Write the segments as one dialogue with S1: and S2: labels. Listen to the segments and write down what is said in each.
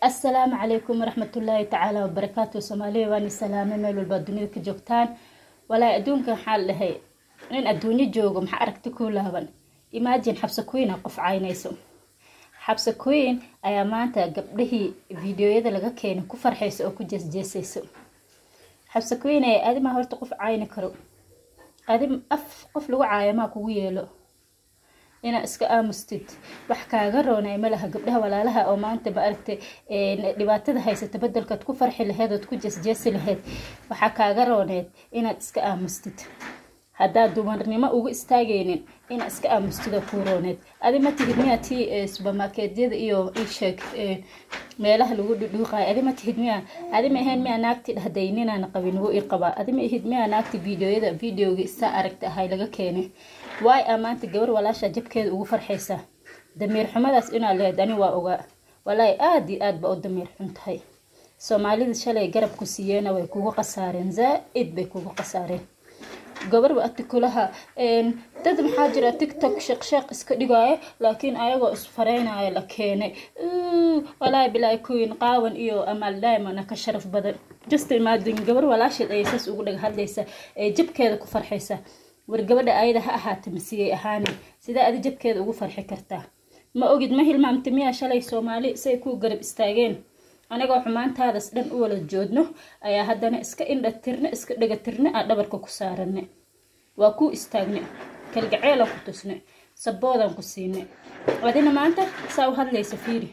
S1: assalaamu calaykum waraxmatullaahi tacaala wabarakaatu soomaaliya waani salaame meel walbaa dunida ka joogtaan walaahi adduunka waxaa la dhahay nin adduunyo joogo maxaa aragti ku laaban imaajin xabse queena qof caynayso xabse queen ayaa maanta gabdhihii fideoyada laga keenay ku farxaysa oo ku jeesjeesayso xabse queen ee adimaa horta qof cayni karo adi af qof lagu caayamaa kugu yeelo inaa iska aamustid wax kaaga roonay malaha gabdhaha walaalaha oo maanta ma aragtay dhibaatada haysata bedelkaad ku farxi laheyd ood ku jeesjeesi laheyd waxaa kaaga rooneed inaad iska aamustid haddaad dumarnimo ugu istaagaynin inaad iska aamustida kuu rooneed adi ma tihid miyaa tii subermarketyada iyo isheeg meelaha lagu dhudhuuqayo adi ma tihid miyaa adi ma ahayn miyaa naagti dhahday ninaan qabin wuu i qabaa adi ma ihid miyaa naagti videoyada videoga isaa aragta ahay laga keenay waay aa maanta gabar walaasha jabkeeda ugu farxaysa damiir xumadaas inaad lehed ani waa ogaa walaahi aada iyo aad ba u damiir xun tahay soomaalida shalay garabku siiyeena way kugu khasaareen zaa-id bay kugu khasaareen gabarba artikulaha dad maxaa jira tictok sheeqsheeq iska dhigaayo laakiin ayagoo isfareynayo la keenay walaahi bilaa queen qaawan iyo amaal diamona ka sharaf badan just imagine gabar walaasheed ayay saas ugu dhaga hadlaysa ee jabkeeda ku farxaysa war gabadha ayada ha ahaata masiyay ahaani sidee adi jabkeeda ugu farxi kartaa ma ogid ma hilmaamta miyaa shalay soomaali say ku garab istaageen anagoo xumaantaadas dhan u wala joodno ayaa haddana iska indha tirne iska dhega tirne aa dhabarka ku saarane waa kuu istaagne kalgaceelan ku tusne saboodan ku siine adina maanta saa u hadlaysa fiiri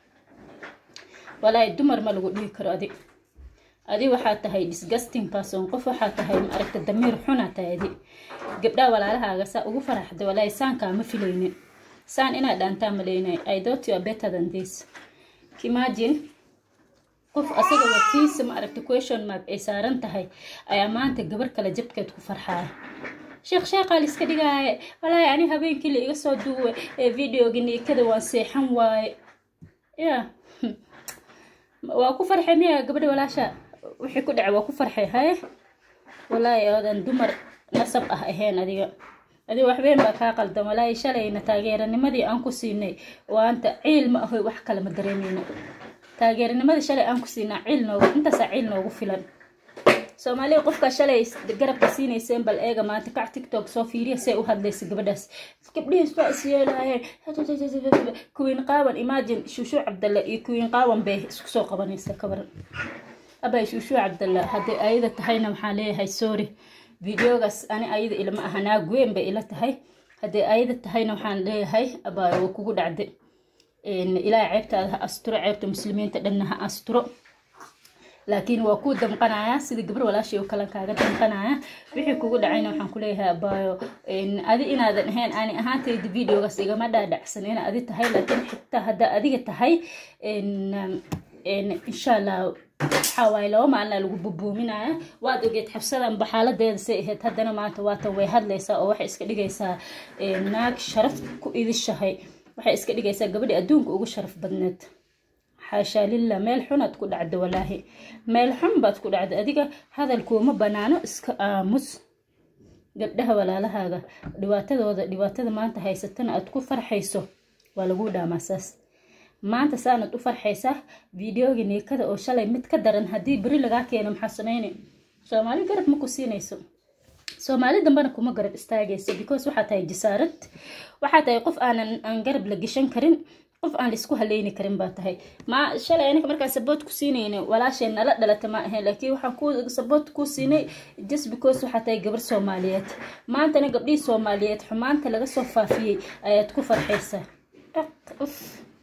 S1: walaahi dumar ma lagu dhihi karo adi adi waxaa tahay disgusting person qof waxaa tahay ma aragta damiir xunaa tahay adi gabdhaha walaalahaaga saa ugu faraxda walaahi saankaa ma filaynin saan inaad dhaantaa malaynay i thought you are better than this imagine qof asaga watiisa ma aragta question mark ay saaran tahay ayaa maanta gabar kale jabkeed ku farxaaya sheekh sheekhaa la iska dhigaaye walaahi ani habeenkii la iga soo duuwe ee videoga niikada waan seexan waaye ya waa ku farxay miya gabadha walaasha wixii ku dhacay waa ku farxay haye walaahi oodan dumar nasab ah ahayn adiga adiga waxweyn baa kaa qaldan walaahi shalayna taageeranimadii aan ku siinay waanta ciil ma ahoy wax kale ma dareemeyno taageeranimadii shalay aan ku siinaa ciil noogu intaasaa ciil noogu filan soomaaliya qofkaa shalay garabka siinayseen bal eega maanta kac tictok soo fiiriya see u hadlaysa gabadhaas gabdhihiis baa is yeelaayeen kuwiin qaawan imagine shuushuu cabdalle iyo kuwiin qaawan bay isku soo qabanaysa kabaran abay shuushuu cabdalle hadday ayada tahayna waxaan leeyahay sorry videogaas ani ayada ilama aha naag weyn bay ila tahay hadday ayada tahayna waxaan leeyahay abaa waa kugu dhacday ilaahay ceebtaada ha asturo ceebta muslimiinta dhanna ha asturo laakiin waa kuu damqanayaa sida gabar walaashii oo kale kaaga damqanaya wixii kugu dhacayna waxaan kuleeyahay abaayo adi inaadan ahayn ani ahaantayda videogaas igama dhaadhacsan ina adi tahay laakiin xitaa haddaa adiga tahay insha allah waxaa waaye laba maalina lagu bubuuminaya waad ogeed xabsadanba xaaladeeda say ahayd haddana maanta waatan way hadlaysaa oo waxay iska dhigaysaa naag sharaf ku idishahay waxay iska dhigaysaa gabadhii adduunka ugu sharaf badneed xaashaa lillah meel xunaad ku dhacda walaahi meel xun baad ku dhacda adiga hadalkuuma banaano iska aamus gabdhaha walaalahaaga dhibaatadooda dhibaatada maanta haysatana aad ku farxayso waa laguu dhaamaasaas maanta saanad u farxaysaa videoga niikada oo shalay mid ka daran haddii beri lagaa keeno maxaa sameyne soomaali garab ma ku siinayso soomaali dambena kuma garab istaagayso because waxaa tahay jasaarad waxaa tahay qof aanan aan garab la geshan karin qof aan laisku haleyni karin baa tahay ma shalay aniga markaan saboot ku siinayna walaashay nala dhalata ma ahayn laakiin waxaan ku saboot ku siinay just because waxaa tahay gabar soomaaliyeed maantana gabdhihii soomaaliyeed xumaanta laga soo faafiyey ayaad ku farxaysaa uf